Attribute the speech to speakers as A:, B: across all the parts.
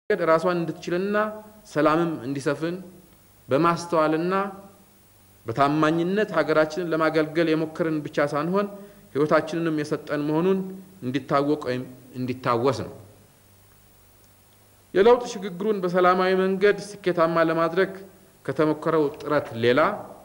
A: ራሷን እንድትችልና ሰላምም እንዲሰፍን በማስተዋልና በታማኝነት ሀገራችንን ለማገልገል የሞከርን ብቻ ሳንሆን ሕይወታችንንም የሰጠን መሆኑን እንዲታወቅ ወይም እንዲታወስ ነው። የለውጥ ሽግግሩን በሰላማዊ መንገድ ስኬታማ ለማድረግ ከተሞከረው ጥረት ሌላ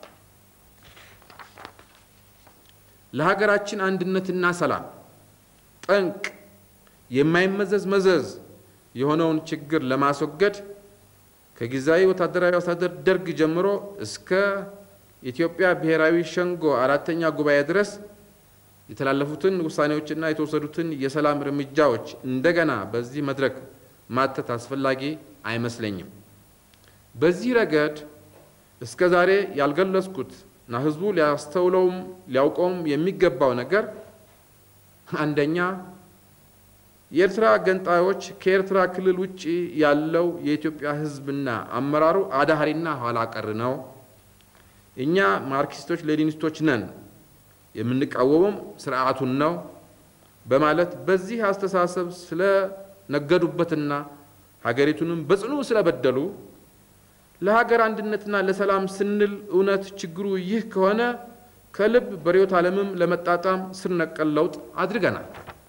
A: ለሀገራችን አንድነትና ሰላም ጠንቅ የማይመዘዝ መዘዝ የሆነውን ችግር ለማስወገድ ከጊዜያዊ ወታደራዊ አስተዳደር ደርግ ጀምሮ እስከ ኢትዮጵያ ብሔራዊ ሸንጎ አራተኛ ጉባኤ ድረስ የተላለፉትን ውሳኔዎችና የተወሰዱትን የሰላም እርምጃዎች እንደገና በዚህ መድረክ ማተት አስፈላጊ አይመስለኝም። በዚህ ረገድ እስከ ዛሬ ያልገለጽኩት እና ህዝቡ ሊያስተውለውም ሊያውቀውም የሚገባው ነገር አንደኛ የኤርትራ ገንጣዮች ከኤርትራ ክልል ውጭ ያለው የኢትዮጵያ ህዝብና አመራሩ አዳህሪና ኋላ ቀር ነው። እኛ ማርክሲስቶች ሌኒኒስቶች ነን፣ የምንቃወመውም ስርዓቱን ነው በማለት በዚህ አስተሳሰብ ስለነገዱበትና ሀገሪቱንም በጽኑ ስለበደሉ ለሀገር አንድነትና ለሰላም ስንል እውነት ችግሩ ይህ ከሆነ ከልብ በርዕዮተ ዓለምም ለመጣጣም ስር ነቀል ለውጥ አድርገናል።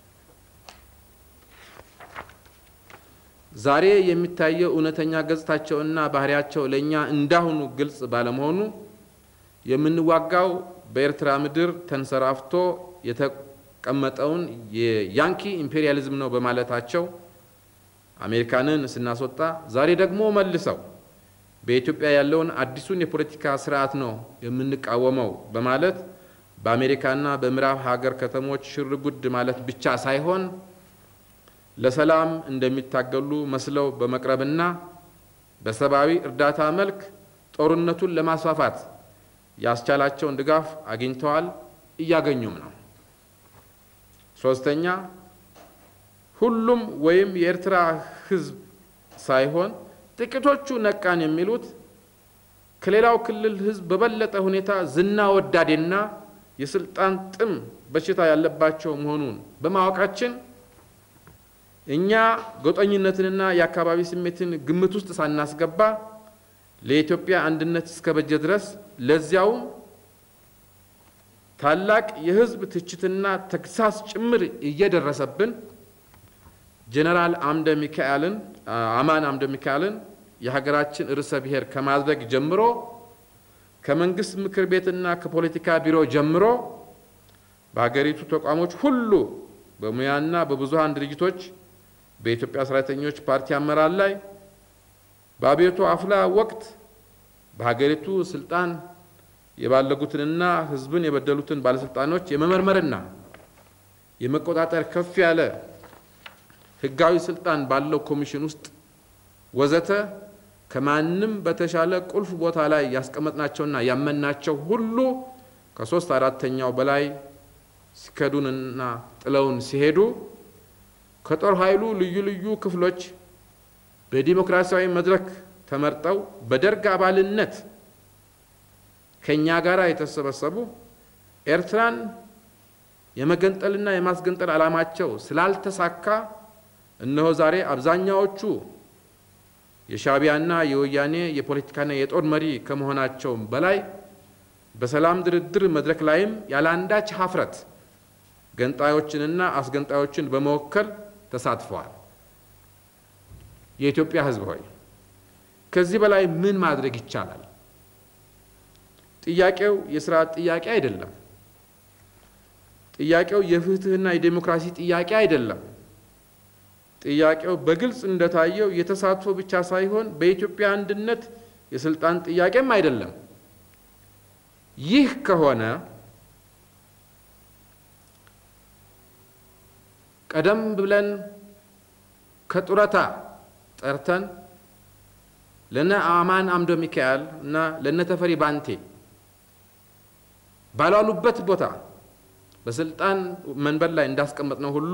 A: ዛሬ የሚታየው እውነተኛ ገጽታቸውና ባህሪያቸው ለእኛ እንዳሁኑ ግልጽ ባለመሆኑ የምንዋጋው በኤርትራ ምድር ተንሰራፍቶ የተቀመጠውን የያንኪ ኢምፔሪያሊዝም ነው በማለታቸው አሜሪካንን ስናስወጣ፣ ዛሬ ደግሞ መልሰው በኢትዮጵያ ያለውን አዲሱን የፖለቲካ ስርዓት ነው የምንቃወመው በማለት በአሜሪካና በምዕራብ ሀገር ከተሞች ሽር ጉድ ማለት ብቻ ሳይሆን ለሰላም እንደሚታገሉ መስለው በመቅረብና በሰብአዊ እርዳታ መልክ ጦርነቱን ለማስፋፋት ያስቻላቸውን ድጋፍ አግኝተዋል፣ እያገኙም ነው። ሶስተኛ ሁሉም ወይም የኤርትራ ሕዝብ ሳይሆን ጥቂቶቹ ነቃን የሚሉት ከሌላው ክልል ሕዝብ በበለጠ ሁኔታ ዝና ወዳዴና የስልጣን ጥም በሽታ ያለባቸው መሆኑን በማወቃችን እኛ ጎጠኝነትንና የአካባቢ ስሜትን ግምት ውስጥ ሳናስገባ ለኢትዮጵያ አንድነት እስከ በጀ ድረስ ለዚያውም ታላቅ የህዝብ ትችትና ተግሳስ ጭምር እየደረሰብን ጄኔራል አምደ ሚካኤልን አማን አምደ ሚካኤልን የሀገራችን ርዕሰ ብሔር ከማድረግ ጀምሮ ከመንግስት ምክር ቤትና ከፖለቲካ ቢሮ ጀምሮ በሀገሪቱ ተቋሞች ሁሉ በሙያና በብዙሃን ድርጅቶች በኢትዮጵያ ሰራተኞች ፓርቲ አመራር ላይ በአብዮቱ አፍላ ወቅት በሀገሪቱ ስልጣን የባለጉትንና ህዝብን የበደሉትን ባለስልጣኖች የመመርመርና የመቆጣጠር ከፍ ያለ ህጋዊ ስልጣን ባለው ኮሚሽን ውስጥ ወዘተ ከማንም በተሻለ ቁልፍ ቦታ ላይ ያስቀመጥናቸውና ያመናቸው ሁሉ ከሶስት አራተኛው በላይ ሲከዱንና ጥለውን ሲሄዱ ከጦር ኃይሉ ልዩ ልዩ ክፍሎች በዲሞክራሲያዊ መድረክ ተመርጠው በደርግ አባልነት ከእኛ ጋር የተሰበሰቡ ኤርትራን የመገንጠልና የማስገንጠል ዓላማቸው ስላልተሳካ እነሆ ዛሬ አብዛኛዎቹ የሻዕቢያና የወያኔ የፖለቲካና የጦር መሪ ከመሆናቸውም በላይ በሰላም ድርድር መድረክ ላይም ያለአንዳች ሀፍረት ገንጣዮችንና አስገንጣዮችን በመወከል ተሳትፈዋል። የኢትዮጵያ ሕዝብ ሆይ ከዚህ በላይ ምን ማድረግ ይቻላል? ጥያቄው የስርዓት ጥያቄ አይደለም። ጥያቄው የፍትህና የዴሞክራሲ ጥያቄ አይደለም። ጥያቄው በግልጽ እንደታየው የተሳትፎ ብቻ ሳይሆን በኢትዮጵያ አንድነት የስልጣን ጥያቄም አይደለም። ይህ ከሆነ ቀደም ብለን ከጡረታ ጠርተን ለነ አማን አምደ ሚካኤል እና ለነ ተፈሪ ባንቴ ባሏሉበት ቦታ በስልጣን መንበር ላይ እንዳስቀመጥነው ሁሉ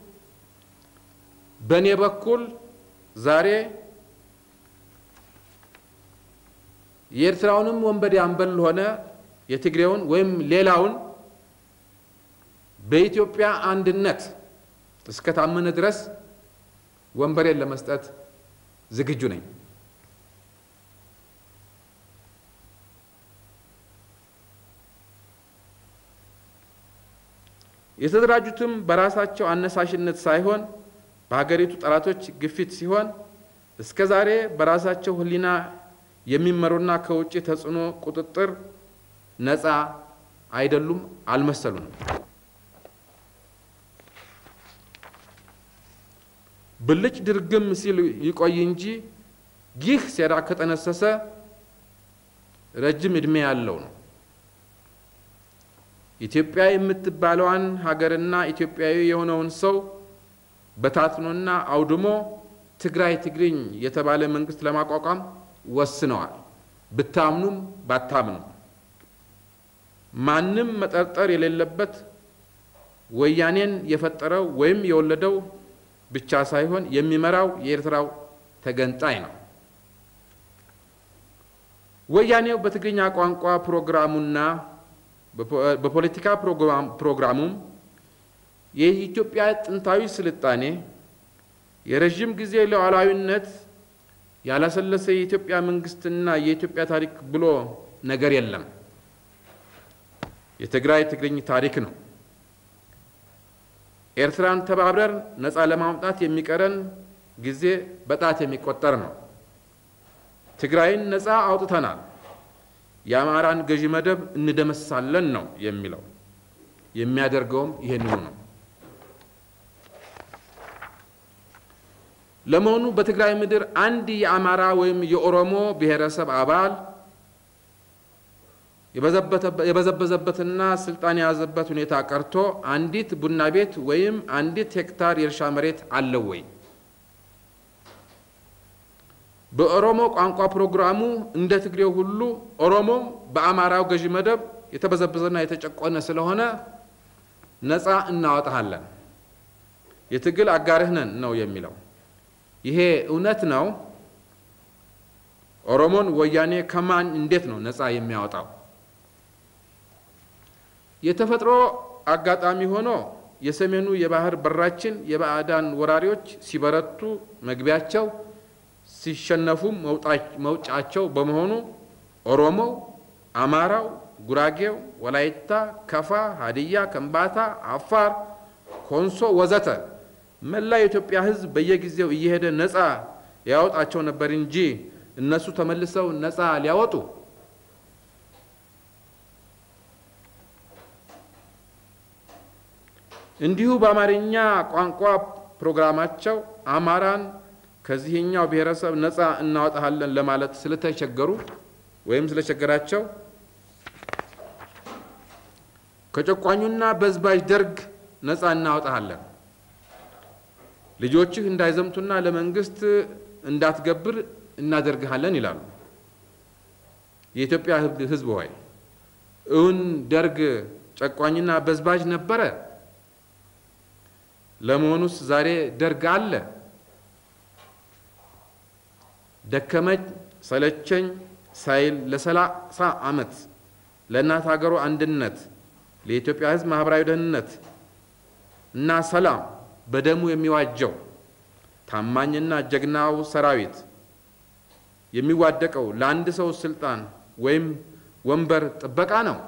A: በእኔ በኩል ዛሬ የኤርትራውንም ወንበዴ አንበል ሆነ የትግሬውን ወይም ሌላውን በኢትዮጵያ አንድነት እስከ ታመነ ድረስ ወንበሬን ለመስጠት ዝግጁ ነኝ። የተደራጁትም በራሳቸው አነሳሽነት ሳይሆን በሀገሪቱ ጠላቶች ግፊት ሲሆን እስከ ዛሬ በራሳቸው ሕሊና የሚመሩና ከውጭ ተጽዕኖ ቁጥጥር ነፃ አይደሉም፣ አልመሰሉንም። ብልጭ ድርግም ሲል ይቆይ እንጂ ይህ ሴራ ከጠነሰሰ ረጅም ዕድሜ ያለው ነው። ኢትዮጵያ የምትባለዋን ሀገርና ኢትዮጵያዊ የሆነውን ሰው በታትኖና አውድሞ ትግራይ ትግርኝ የተባለ መንግስት ለማቋቋም ወስነዋል። ብታምኑም ባታምኑም ማንም መጠርጠር የሌለበት ወያኔን የፈጠረው ወይም የወለደው ብቻ ሳይሆን የሚመራው የኤርትራው ተገንጣይ ነው። ወያኔው በትግርኛ ቋንቋ ፕሮግራሙና በፖለቲካ ፕሮግራሙም የኢትዮጵያ ጥንታዊ ስልጣኔ፣ የረዥም ጊዜ ሉዓላዊነት፣ ያላሰለሰ የኢትዮጵያ መንግስትና የኢትዮጵያ ታሪክ ብሎ ነገር የለም። የትግራይ ትግርኝ ታሪክ ነው። ኤርትራን ተባብረን ነፃ ለማውጣት የሚቀረን ጊዜ በጣት የሚቆጠር ነው። ትግራይን ነፃ አውጥተናል፣ የአማራን ገዢ መደብ እንደመሳለን ነው የሚለው። የሚያደርገውም ይህንኑ ነው። ለመሆኑ በትግራይ ምድር አንድ የአማራ ወይም የኦሮሞ ብሔረሰብ አባል የበዘበዘበትና ስልጣን የያዘበት ሁኔታ ቀርቶ አንዲት ቡና ቤት ወይም አንዲት ሄክታር የእርሻ መሬት አለው ወይ? በኦሮሞ ቋንቋ ፕሮግራሙ እንደ ትግሬው ሁሉ ኦሮሞም በአማራው ገዢ መደብ የተበዘበዘና የተጨቆነ ስለሆነ ነፃ እናወጣሃለን፣ የትግል አጋርህ ነን ነው የሚለው። ይሄ እውነት ነው? ኦሮሞን ወያኔ ከማን እንዴት ነው ነፃ የሚያወጣው? የተፈጥሮ አጋጣሚ ሆኖ የሰሜኑ የባህር በራችን የባዕዳን ወራሪዎች ሲበረቱ መግቢያቸው ሲሸነፉም መውጫቸው በመሆኑ ኦሮሞው፣ አማራው፣ ጉራጌው፣ ወላይታ፣ ከፋ፣ ሀዲያ፣ ከምባታ፣ አፋር፣ ኮንሶ ወዘተ መላ የኢትዮጵያ ሕዝብ በየጊዜው እየሄደ ነፃ ያወጣቸው ነበር እንጂ እነሱ ተመልሰው ነፃ ሊያወጡ እንዲሁ በአማርኛ ቋንቋ ፕሮግራማቸው አማራን ከዚህኛው ብሔረሰብ ነፃ እናወጣሃለን ለማለት ስለተቸገሩ ወይም ስለቸገራቸው ከጨቋኙና በዝባዥ ደርግ ነፃ እናወጣሃለን፣ ልጆችህ እንዳይዘምቱና ለመንግስት እንዳትገብር እናደርግሃለን ይላሉ። የኢትዮጵያ ሕዝብ ሆይ እውን ደርግ ጨቋኝና በዝባዥ ነበረ? ለመሆኑስ ዛሬ ደርግ አለ? ደከመኝ ሰለቸኝ ሳይል ለሰላሳ ዓመት ለእናት ሀገሩ አንድነት ለኢትዮጵያ ሕዝብ ማህበራዊ ደህንነት እና ሰላም በደሙ የሚዋጀው ታማኝና ጀግናው ሰራዊት የሚዋደቀው ለአንድ ሰው ስልጣን ወይም ወንበር ጥበቃ ነው።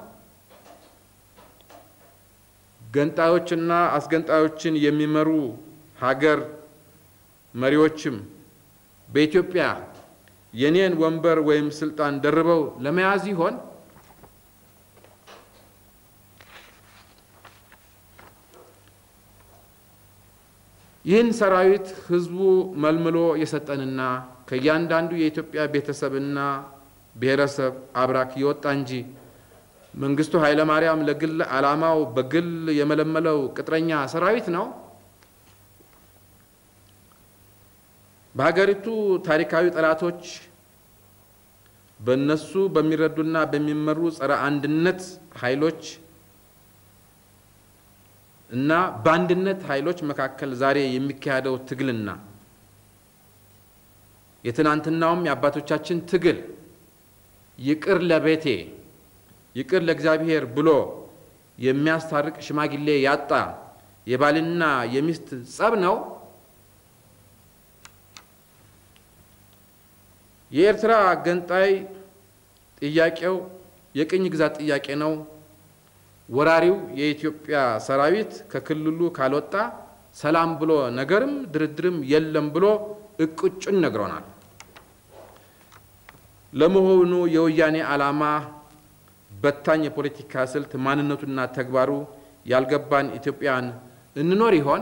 A: ገንጣዮችና አስገንጣዮችን የሚመሩ ሀገር መሪዎችም በኢትዮጵያ የኔን ወንበር ወይም ስልጣን ደርበው ለመያዝ ይሆን? ይህን ሰራዊት ህዝቡ መልምሎ የሰጠንና ከእያንዳንዱ የኢትዮጵያ ቤተሰብና ብሔረሰብ አብራክ የወጣ እንጂ መንግስቱ ኃይለ ማርያም ለግል ዓላማው በግል የመለመለው ቅጥረኛ ሰራዊት ነው። በሀገሪቱ ታሪካዊ ጠላቶች በእነሱ በሚረዱና በሚመሩ ጸረ አንድነት ኃይሎች እና በአንድነት ኃይሎች መካከል ዛሬ የሚካሄደው ትግልና የትናንትናውም የአባቶቻችን ትግል ይቅር ለቤቴ ይቅር ለእግዚአብሔር ብሎ የሚያስታርቅ ሽማግሌ ያጣ የባልና የሚስት ጸብ ነው። የኤርትራ ገንጣይ ጥያቄው የቅኝ ግዛት ጥያቄ ነው። ወራሪው የኢትዮጵያ ሰራዊት ከክልሉ ካልወጣ ሰላም ብሎ ነገርም ድርድርም የለም ብሎ እቅጩን ነግሮናል። ለመሆኑ የወያኔ ዓላማ በታኝ የፖለቲካ ስልት ማንነቱና ተግባሩ ያልገባን ኢትዮጵያን እንኖር ይሆን?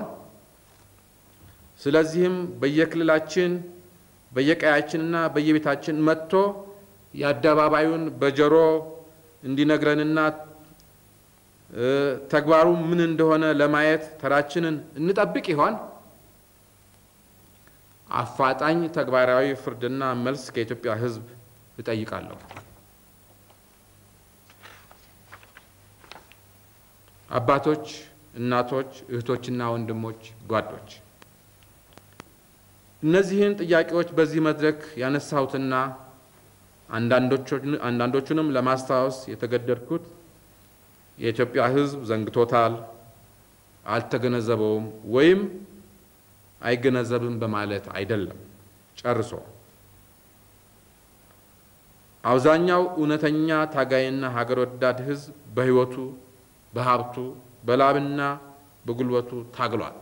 A: ስለዚህም በየክልላችን በየቀያችንና በየቤታችን መጥቶ የአደባባዩን በጆሮ እንዲነግረንና ተግባሩ ምን እንደሆነ ለማየት ተራችንን እንጠብቅ ይሆን? አፋጣኝ ተግባራዊ ፍርድና መልስ ከኢትዮጵያ ሕዝብ እጠይቃለሁ። አባቶች፣ እናቶች፣ እህቶችና ወንድሞች፣ ጓዶች እነዚህን ጥያቄዎች በዚህ መድረክ ያነሳሁትና አንዳንዶቹንም ለማስታወስ የተገደድኩት የኢትዮጵያ ሕዝብ ዘንግቶታል፣ አልተገነዘበውም ወይም አይገነዘብም በማለት አይደለም። ጨርሶ አብዛኛው እውነተኛ ታጋይና ሀገር ወዳድ ሕዝብ በሕይወቱ፣ በሀብቱ፣ በላብና በጉልበቱ ታግሏል።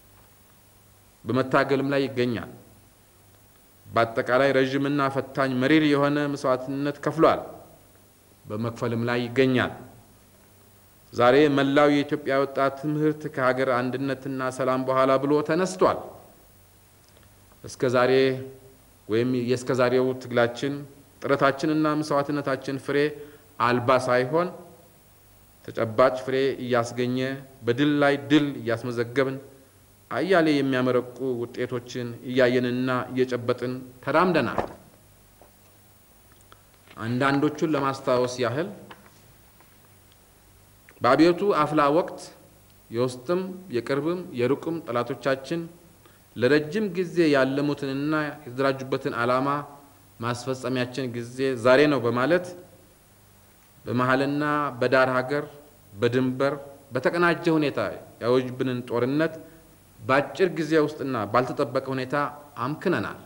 A: በመታገልም ላይ ይገኛል። በአጠቃላይ ረዥምና ፈታኝ መሪር የሆነ መስዋዕትነት ከፍሏል። በመክፈልም ላይ ይገኛል። ዛሬ መላው የኢትዮጵያ ወጣት ትምህርት ከሀገር አንድነትና ሰላም በኋላ ብሎ ተነስቷል። እስከ ዛሬ ወይም የእስከ ዛሬው ትግላችን ጥረታችንና መስዋዕትነታችን ፍሬ አልባ ሳይሆን ተጨባጭ ፍሬ እያስገኘ በድል ላይ ድል እያስመዘገብን አያሌ የሚያመረቁ ውጤቶችን እያየንና እየጨበጥን ተራምደናል። አንዳንዶቹን ለማስታወስ ያህል በአብዮቱ አፍላ ወቅት የውስጥም የቅርብም የሩቅም ጠላቶቻችን ለረጅም ጊዜ ያለሙትንና የተደራጁበትን ዓላማ ማስፈጸሚያችን ጊዜ ዛሬ ነው በማለት በመሀልና በዳር ሀገር በድንበር በተቀናጀ ሁኔታ ያወጁብንን ጦርነት በአጭር ጊዜ ውስጥና ባልተጠበቀ ሁኔታ አምክነናል።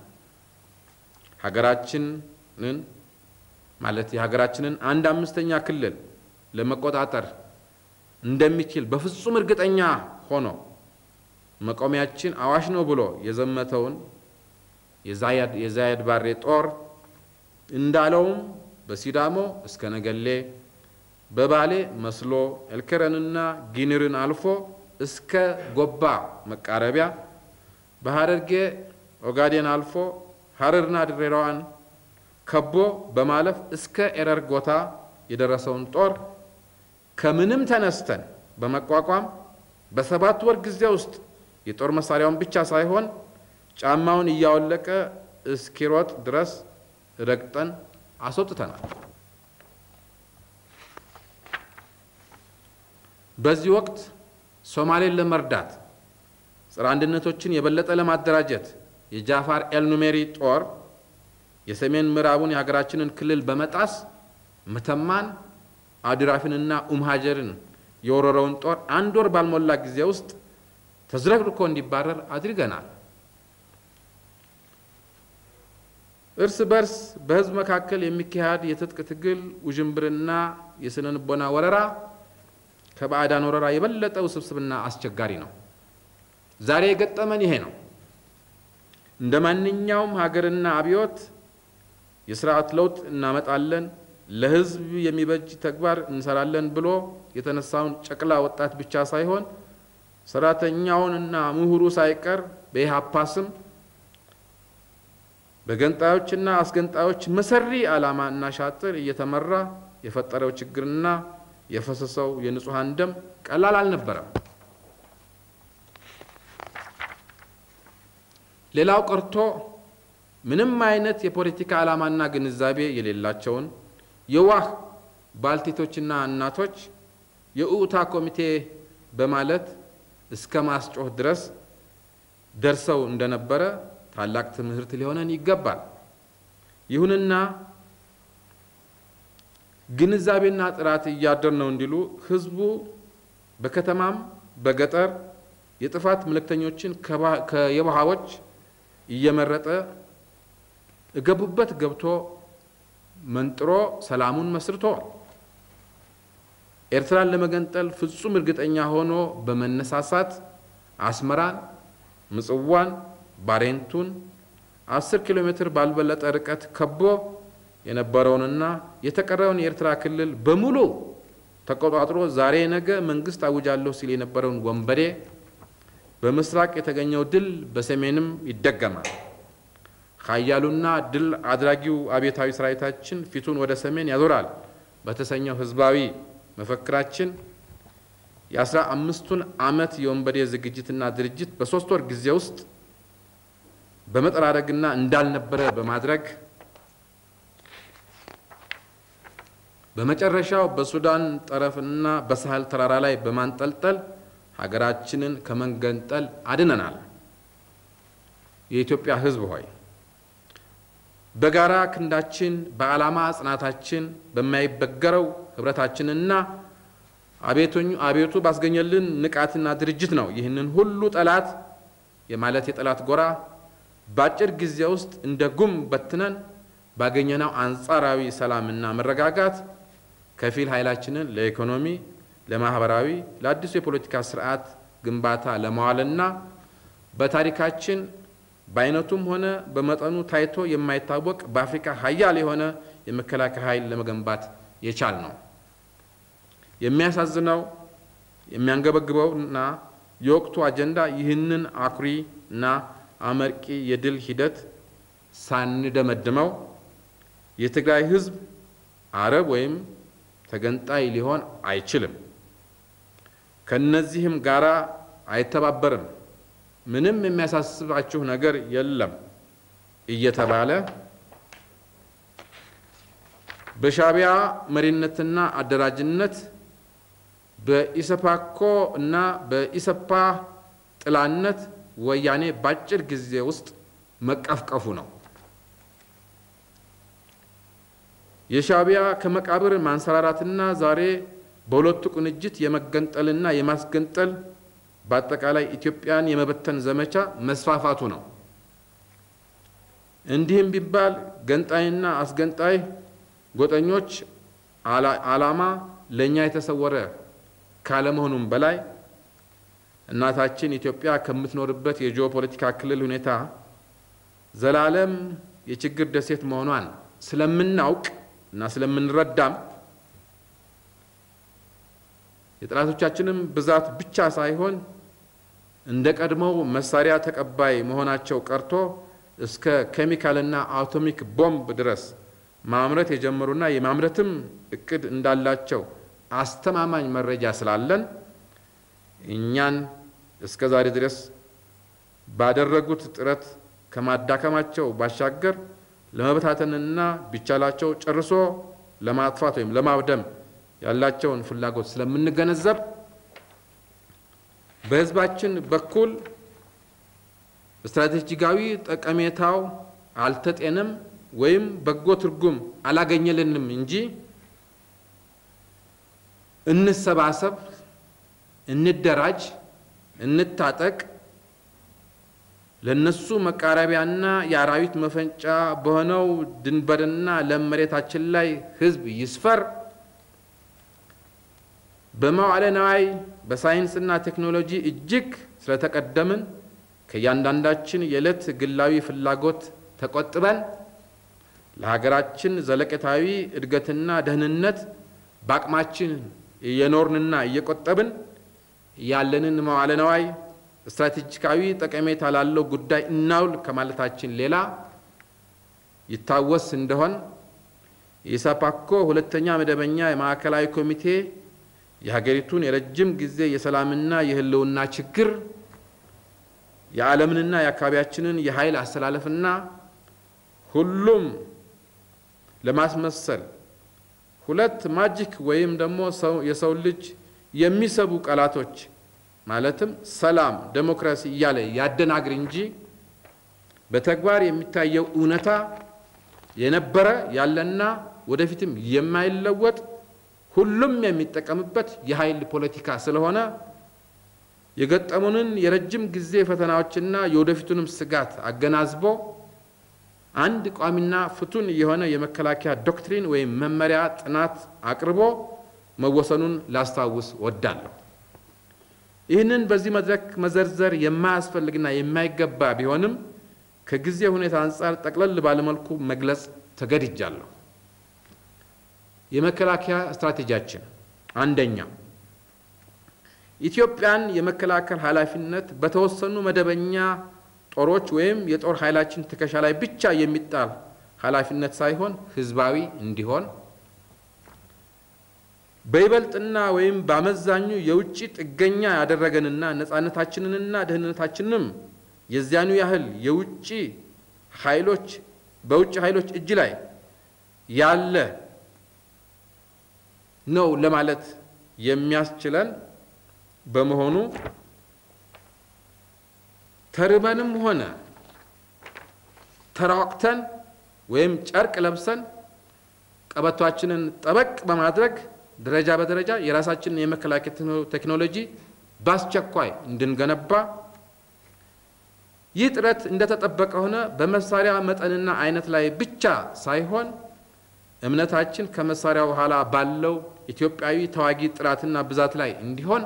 A: ሀገራችንን ማለት የሀገራችንን አንድ አምስተኛ ክልል ለመቆጣጠር እንደሚችል በፍጹም እርግጠኛ ሆኖ መቆሚያችን አዋሽ ነው ብሎ የዘመተውን የዛየድ ባሬ ጦር እንዳለውም በሲዳሞ እስከ ነገሌ በባሌ መስሎ ኤልከረንና ጊኒርን አልፎ እስከ ጎባ መቃረቢያ በሀረርጌ ኦጋዴን አልፎ ሀረርና ድሬዳዋን ከቦ በማለፍ እስከ ኤረር ጎታ የደረሰውን ጦር ከምንም ተነስተን በመቋቋም በሰባት ወር ጊዜ ውስጥ የጦር መሳሪያውን ብቻ ሳይሆን ጫማውን እያወለቀ እስኪሮጥ ድረስ ረግጠን አስወጥተናል። በዚህ ወቅት ሶማሌን ለመርዳት ጸረ አንድነቶችን የበለጠ ለማደራጀት የጃፋር ኤልኑሜሪ ጦር የሰሜን ምዕራቡን የሀገራችንን ክልል በመጣስ መተማን፣ አድራፊንና ኡምሃጀርን የወረረውን ጦር አንድ ወር ባልሞላ ጊዜ ውስጥ ተዝረክርኮ እንዲባረር አድርገናል። እርስ በርስ በህዝብ መካከል የሚካሄድ የትጥቅ ትግል ውዥንብርና የስነ ልቦና ወረራ ከባዕዳን ወረራ የበለጠ ውስብስብና አስቸጋሪ ነው። ዛሬ የገጠመን ይሄ ነው። እንደ ማንኛውም ሀገርና አብዮት የስርዓት ለውጥ እናመጣለን፣ ለህዝብ የሚበጅ ተግባር እንሰራለን ብሎ የተነሳውን ጨቅላ ወጣት ብቻ ሳይሆን ሰራተኛውንና ምሁሩ ሳይቀር በኢህአፓ ስም በገንጣዮችና አስገንጣዮች መሰሪ ዓላማ እና ሻጥር እየተመራ የፈጠረው ችግርና የፈሰሰው የንጹሐን ደም ቀላል አልነበረም። ሌላው ቀርቶ ምንም አይነት የፖለቲካ ዓላማና ግንዛቤ የሌላቸውን የዋህ ባልቴቶችና እናቶች የኡታ ኮሚቴ በማለት እስከ ማስጮህ ድረስ ደርሰው እንደነበረ ታላቅ ትምህርት ሊሆነን ይገባል። ይሁንና ግንዛቤና ጥራት እያደር ነው እንዲሉ ህዝቡ በከተማም በገጠር የጥፋት ምልክተኞችን ከየዋሃዎች እየመረጠ እገቡበት ገብቶ መንጥሮ ሰላሙን መስርተዋል። ኤርትራን ለመገንጠል ፍጹም እርግጠኛ ሆኖ በመነሳሳት አስመራን፣ ምጽዋን፣ ባሬንቱን አስር ኪሎ ሜትር ባልበለጠ ርቀት ከቦ የነበረውንና የተቀረውን የኤርትራ ክልል በሙሉ ተቆጣጥሮ ዛሬ ነገ መንግስት አውጃለሁ ሲል የነበረውን ወንበዴ በምስራቅ የተገኘው ድል በሰሜንም ይደገማል። ኃያሉና ድል አድራጊው አብዮታዊ ሰራዊታችን ፊቱን ወደ ሰሜን ያዞራል በተሰኘው ህዝባዊ መፈክራችን የአስራ አምስቱን ዓመት የወንበዴ ዝግጅትና ድርጅት በሶስት ወር ጊዜ ውስጥ በመጠራረግና እንዳልነበረ በማድረግ በመጨረሻው በሱዳን ጠረፍና በሳህል ተራራ ላይ በማንጠልጠል ሀገራችንን ከመገንጠል አድነናል። የኢትዮጵያ ሕዝብ ሆይ በጋራ ክንዳችን በዓላማ ጽናታችን በማይበገረው ህብረታችንና አቤቱ ባስገኘልን ንቃትና ድርጅት ነው ይህንን ሁሉ ጠላት የማለት የጠላት ጎራ በአጭር ጊዜ ውስጥ እንደ ጉም በትነን ባገኘነው አንጻራዊ ሰላምና መረጋጋት ከፊል ኃይላችንን ለኢኮኖሚ፣ ለማህበራዊ፣ ለአዲሱ የፖለቲካ ስርዓት ግንባታ ለማዋልና በታሪካችን በአይነቱም ሆነ በመጠኑ ታይቶ የማይታወቅ በአፍሪካ ሀያል የሆነ የመከላከያ ኃይል ለመገንባት የቻል ነው። የሚያሳዝነው የሚያንገበግበውና የወቅቱ አጀንዳ ይህንን አኩሪ እና አመርቂ የድል ሂደት ሳንደመድመው የትግራይ ህዝብ አረብ ወይም ተገንጣይ ሊሆን አይችልም፣ ከነዚህም ጋራ አይተባበርም፣ ምንም የሚያሳስባችሁ ነገር የለም እየተባለ በሻዕቢያ መሪነትና አደራጅነት በኢሰፓኮ እና በኢሰፓ ጥላነት ወያኔ በአጭር ጊዜ ውስጥ መቀፍቀፉ ነው። የሻዕቢያ ከመቃብር ማንሰራራትና ዛሬ በሁለቱ ቅንጅት የመገንጠልና የማስገንጠል በአጠቃላይ ኢትዮጵያን የመበተን ዘመቻ መስፋፋቱ ነው። እንዲህም ቢባል ገንጣይና አስገንጣይ ጎጠኞች ዓላማ ለእኛ የተሰወረ ካለመሆኑም በላይ እናታችን ኢትዮጵያ ከምትኖርበት የጂኦፖለቲካ ክልል ሁኔታ ዘላለም የችግር ደሴት መሆኗን ስለምናውቅ እና ስለምንረዳም የጠላቶቻችንም ብዛት ብቻ ሳይሆን እንደ ቀድሞው መሳሪያ ተቀባይ መሆናቸው ቀርቶ እስከ ኬሚካልና አቶሚክ ቦምብ ድረስ ማምረት የጀመሩና የማምረትም እቅድ እንዳላቸው አስተማማኝ መረጃ ስላለን እኛን እስከ ዛሬ ድረስ ባደረጉት ጥረት ከማዳከማቸው ባሻገር ለመበታተንና ቢቻላቸው ጨርሶ ለማጥፋት ወይም ለማውደም ያላቸውን ፍላጎት ስለምንገነዘብ በሕዝባችን በኩል ስትራቴጂካዊ ጠቀሜታው አልተጤንም ወይም በጎ ትርጉም አላገኘልንም እንጂ እንሰባሰብ፣ እንደራጅ፣ እንታጠቅ፣ ለነሱ መቃረቢያና የአራዊት መፈንጫ በሆነው ድንበርና ለም መሬታችን ላይ ህዝብ ይስፈር፣ በመዋዕለ ነዋይ በሳይንስና ቴክኖሎጂ እጅግ ስለተቀደምን ከእያንዳንዳችን የዕለት ግላዊ ፍላጎት ተቆጥበን ለሀገራችን ዘለቄታዊ እድገትና ደህንነት በአቅማችን እየኖርንና እየቆጠብን ያለንን መዋዕለ ነዋይ ስትራቴጂካዊ ጠቀሜታ ላለው ጉዳይ እናውል ከማለታችን ሌላ ይታወስ እንደሆን የኢሰፓኮ ሁለተኛ መደበኛ የማዕከላዊ ኮሚቴ የሀገሪቱን የረጅም ጊዜ የሰላምና የህልውና ችግር የዓለምንና የአካባቢያችንን የኃይል አስተላለፍና ሁሉም ለማስመሰል ሁለት ማጂክ ወይም ደግሞ የሰው ልጅ የሚሰቡ ቃላቶች ማለትም ሰላም፣ ዴሞክራሲ እያለ ያደናግር እንጂ በተግባር የሚታየው እውነታ የነበረ ያለና ወደፊትም የማይለወጥ ሁሉም የሚጠቀምበት የኃይል ፖለቲካ ስለሆነ የገጠሙንን የረጅም ጊዜ ፈተናዎችና የወደፊቱንም ስጋት አገናዝቦ አንድ ቋሚና ፍቱን የሆነ የመከላከያ ዶክትሪን ወይም መመሪያ ጥናት አቅርቦ መወሰኑን ላስታውስ ወዳለሁ። ይህንን በዚህ መድረክ መዘርዘር የማያስፈልግና የማይገባ ቢሆንም ከጊዜ ሁኔታ አንጻር ጠቅለል ባለመልኩ መግለጽ ተገድጃለሁ። የመከላከያ ስትራቴጂያችን አንደኛ፣ ኢትዮጵያን የመከላከል ኃላፊነት በተወሰኑ መደበኛ ጦሮች ወይም የጦር ኃይላችን ትከሻ ላይ ብቻ የሚጣል ኃላፊነት ሳይሆን ህዝባዊ እንዲሆን በይበልጥና ወይም በአመዛኙ የውጭ ጥገኛ ያደረገንና ነፃነታችንንና ደህንነታችንንም የዚያኑ ያህል የውጭ ኃይሎች በውጭ ኃይሎች እጅ ላይ ያለ ነው ለማለት የሚያስችለን በመሆኑ ተርበንም ሆነ ተራቅተን ወይም ጨርቅ ለብሰን ቀበቷችንን ጠበቅ በማድረግ ደረጃ በደረጃ የራሳችንን የመከላከያ ቴክኖሎጂ በአስቸኳይ እንድንገነባ ይህ ጥረት እንደተጠበቀ ሆነ በመሳሪያ መጠንና አይነት ላይ ብቻ ሳይሆን እምነታችን ከመሳሪያው በኋላ ባለው ኢትዮጵያዊ ተዋጊ ጥራትና ብዛት ላይ እንዲሆን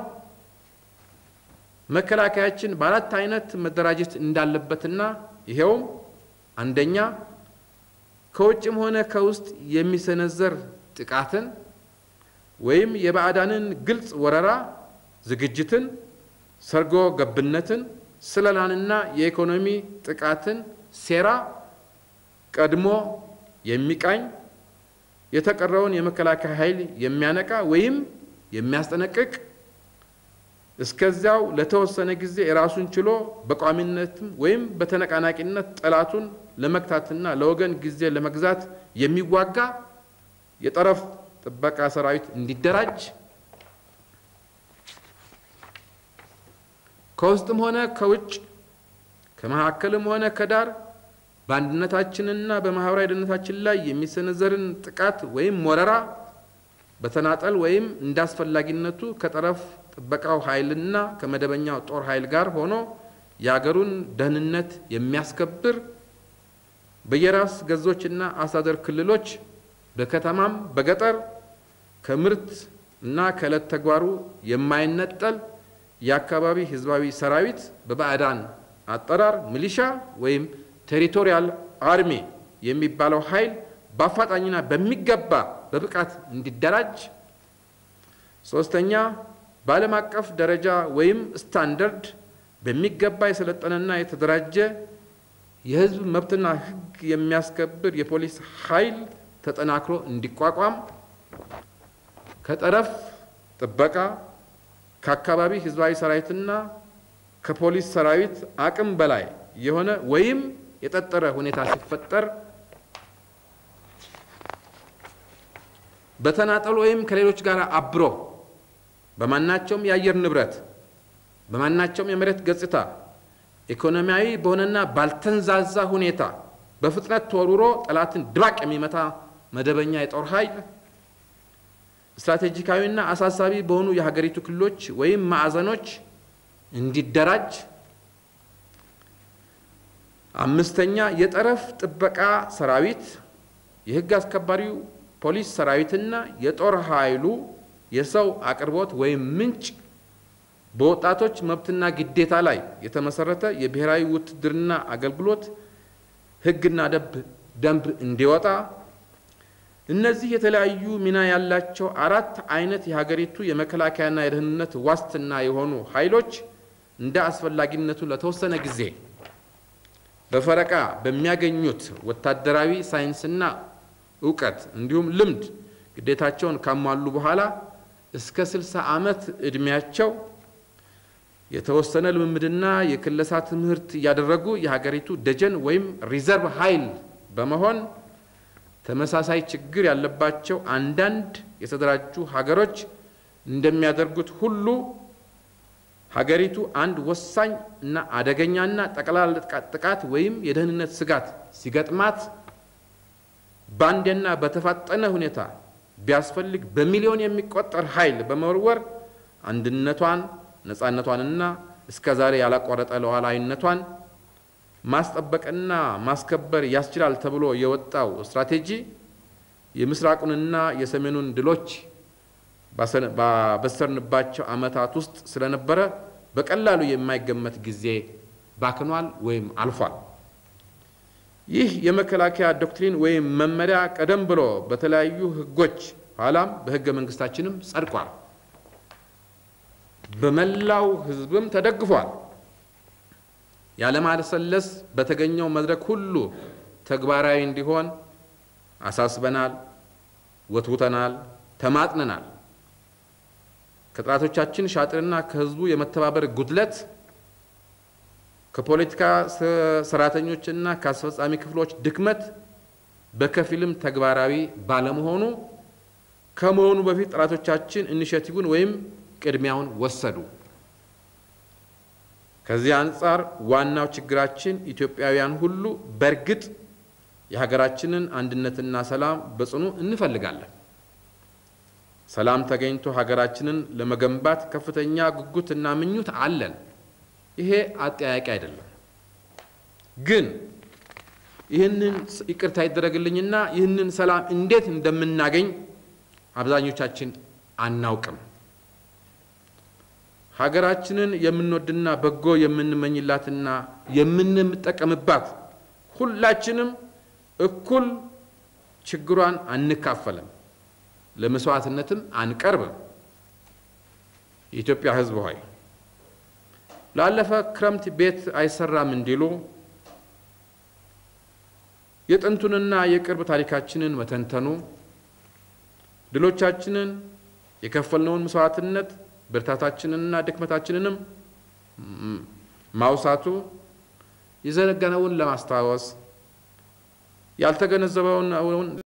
A: መከላከያችን በአራት አይነት መደራጀት እንዳለበትና ይሄውም አንደኛ ከውጭም ሆነ ከውስጥ የሚሰነዘር ጥቃትን ወይም የባዕዳንን ግልጽ ወረራ ዝግጅትን፣ ሰርጎ ገብነትን፣ ስለላንና የኢኮኖሚ ጥቃትን ሴራ ቀድሞ የሚቃኝ የተቀረውን የመከላከያ ኃይል የሚያነቃ ወይም የሚያስጠነቅቅ እስከዚያው ለተወሰነ ጊዜ የራሱን ችሎ በቋሚነትም ወይም በተነቃናቂነት ጠላቱን ለመግታትና ለወገን ጊዜ ለመግዛት የሚዋጋ የጠረፍ ጥበቃ ሰራዊት እንዲደራጅ ከውስጥም ሆነ ከውጭ ከመካከልም ሆነ ከዳር በአንድነታችንና በማህበራዊ ደህንነታችን ላይ የሚሰነዘርን ጥቃት ወይም ወረራ በተናጠል ወይም እንደ አስፈላጊነቱ ከጠረፍ ጥበቃው ኃይልና ከመደበኛው ጦር ኃይል ጋር ሆኖ የአገሩን ደህንነት የሚያስከብር በየራስ ገዞችና አስተዳደር ክልሎች በከተማም በገጠር ከምርት እና ከዕለት ተግባሩ የማይነጠል የአካባቢ ህዝባዊ ሰራዊት በባዕዳን አጠራር ሚሊሻ ወይም ቴሪቶሪያል አርሚ የሚባለው ኃይል በአፋጣኝና በሚገባ በብቃት እንዲደራጅ። ሶስተኛ በዓለም አቀፍ ደረጃ ወይም ስታንዳርድ በሚገባ የሰለጠነና የተደራጀ የህዝብ መብትና ህግ የሚያስከብር የፖሊስ ኃይል ተጠናክሮ እንዲቋቋም ከጠረፍ ጥበቃ ከአካባቢ ህዝባዊ ሰራዊትና ከፖሊስ ሰራዊት አቅም በላይ የሆነ ወይም የጠጠረ ሁኔታ ሲፈጠር በተናጠል ወይም ከሌሎች ጋር አብሮ በማናቸውም የአየር ንብረት በማናቸውም የመሬት ገጽታ ኢኮኖሚያዊ በሆነና ባልተንዛዛ ሁኔታ በፍጥነት ተወርውሮ ጠላትን ድባቅ የሚመታ መደበኛ የጦር ኃይል ስትራቴጂካዊና አሳሳቢ በሆኑ የሀገሪቱ ክልሎች ወይም ማዕዘኖች እንዲደራጅ። አምስተኛ የጠረፍ ጥበቃ ሰራዊት፣ የህግ አስከባሪው ፖሊስ ሰራዊትና የጦር ኃይሉ የሰው አቅርቦት ወይም ምንጭ በወጣቶች መብትና ግዴታ ላይ የተመሰረተ የብሔራዊ ውትድርና አገልግሎት ህግና ደንብ እንዲወጣ። እነዚህ የተለያዩ ሚና ያላቸው አራት አይነት የሀገሪቱ የመከላከያና የደህንነት ዋስትና የሆኑ ኃይሎች እንደ አስፈላጊነቱ ለተወሰነ ጊዜ በፈረቃ በሚያገኙት ወታደራዊ ሳይንስና እውቀት እንዲሁም ልምድ ግዴታቸውን ካሟሉ በኋላ እስከ ስልሳ ዓመት ዕድሜያቸው የተወሰነ ልምምድና የክለሳ ትምህርት እያደረጉ የሀገሪቱ ደጀን ወይም ሪዘርቭ ኃይል በመሆን ተመሳሳይ ችግር ያለባቸው አንዳንድ የተደራጁ ሀገሮች እንደሚያደርጉት ሁሉ ሀገሪቱ አንድ ወሳኝ እና አደገኛና ጠቅላላ ጥቃት ወይም የደህንነት ስጋት ሲገጥማት በአንዴና በተፋጠነ ሁኔታ ቢያስፈልግ በሚሊዮን የሚቆጠር ኃይል በመወርወር አንድነቷን ነፃነቷንና እስከ ዛሬ ያላቋረጠ ሉዓላዊነቷን
B: ማስጠበቅና ማስከበር ያስችላል ተብሎ የወጣው ስትራቴጂ የምስራቁንና የሰሜኑን ድሎች ባበሰርንባቸው ዓመታት ውስጥ ስለነበረ በቀላሉ የማይገመት ጊዜ ባክኗል ወይም አልፏል። ይህ የመከላከያ ዶክትሪን ወይም መመሪያ ቀደም ብሎ በተለያዩ ሕጎች ኋላም በሕገ መንግስታችንም ጸድቋል። በመላው ሕዝብም ተደግፏል። ያለማለሰለስ በተገኘው መድረክ ሁሉ ተግባራዊ እንዲሆን አሳስበናል፣ ወትውተናል፣ ተማጥነናል። ከጠላቶቻችን ሻጥርና ከህዝቡ የመተባበር ጉድለት ከፖለቲካ ሰራተኞችና ከአስፈጻሚ ክፍሎች ድክመት በከፊልም ተግባራዊ ባለመሆኑ ከመሆኑ በፊት ጠላቶቻችን ኢኒሼቲቭን ወይም ቅድሚያውን ወሰዱ። ከዚህ አንጻር ዋናው ችግራችን ኢትዮጵያውያን ሁሉ በእርግጥ የሀገራችንን አንድነትና ሰላም በጽኑ እንፈልጋለን። ሰላም ተገኝቶ ሀገራችንን ለመገንባት ከፍተኛ ጉጉትና ምኞት አለን። ይሄ አጠያቂ አይደለም። ግን ይህንን ይቅርታ ይደረግልኝና ይህንን ሰላም እንዴት እንደምናገኝ አብዛኞቻችን አናውቅም። ሀገራችንን የምንወድና በጎ የምንመኝላትና የምንጠቀምባት ሁላችንም እኩል ችግሯን አንካፈልም፣ ለመስዋዕትነትም አንቀርብም። የኢትዮጵያ ሕዝብ ሆይ ላለፈ ክረምት ቤት አይሰራም እንዲሉ የጥንቱንና የቅርብ ታሪካችንን መተንተኑ፣ ድሎቻችንን፣ የከፈልነውን መስዋዕትነት፣ ብርታታችንንና ድክመታችንንም ማውሳቱ የዘነጋነውን ለማስታወስ ያልተገነዘበውን